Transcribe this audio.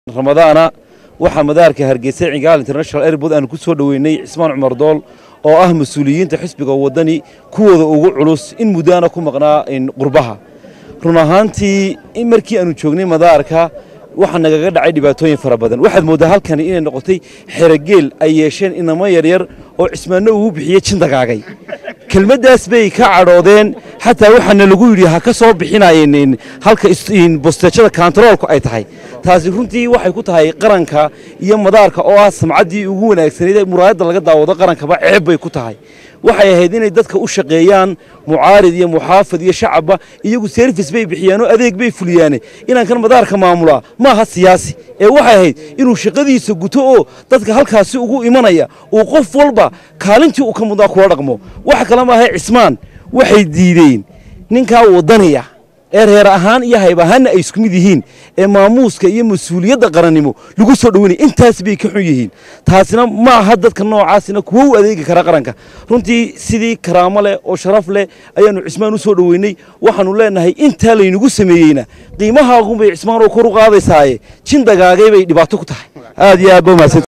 ramadaana waxaa madaarka hargeysa cigaal international airport aanu ku soo dhoweynay cismaan cumar dool oo ah mas-uuliyiinta xisbiga waddani kuwooda ugu culus in muddaana ku maqnaa qurbaha run ahaantii in markii aanu joognay madaarka waxaa nagaga dhacay dhibaatooyin fara badan waxaad mooddaa halkani inay noqotay xerogeel ay yeesheen inamo yaryar oo cismaanno ugu bixiyey jindagaagay kelmaddaas bay ka cadhoodeen xataa waxaana lagu yidhi ha ka soo bixinayeen halka bosteejada kantaroolku ay tahay taasi runtii waxay ku tahay qaranka iyo madaarka oo ah samcaddii ugu wanaagsanayd ee muraayadda laga daawado qarankaba ceeb bay ku tahay waxay ahayd inay dadka u shaqeeyaan mucaarid iyo muxaafid iyo shacabba iyagu serfis bay bixiyaan oo adeeg bay fuliyaane inaan kan madaarka maamulaa maaha siyaasi ee waxay ahayd inuu shaqadiisa guto oo dadka halkaasi ugu imanaya uu qof walba kaalintii uu ka mudnaa kula dhaqmo waxa kale maaha cismaan waxay diideen ninkaa waddaniya ee reer ahaan iyo hayb ahaanna ay isku mid yihiin ee maamuuska iyo mas-uuliyadda qarannimo lagu soo dhoweynaya intaas bay ka xun yihiin taasina ma aha dadka noocaasina kuwo u adeegi kara qaranka runtii sidii karaamo leh oo sharaf leh ayaannu cismaan u soo dhoweynay waxaannu leenahay intaa laynagu sameeyeyna qiimahaagunbay cismaan oo kor u qaadaysaaye jin dagaagay bay dhibaato ku tahay aad iyo aad ba umahadsan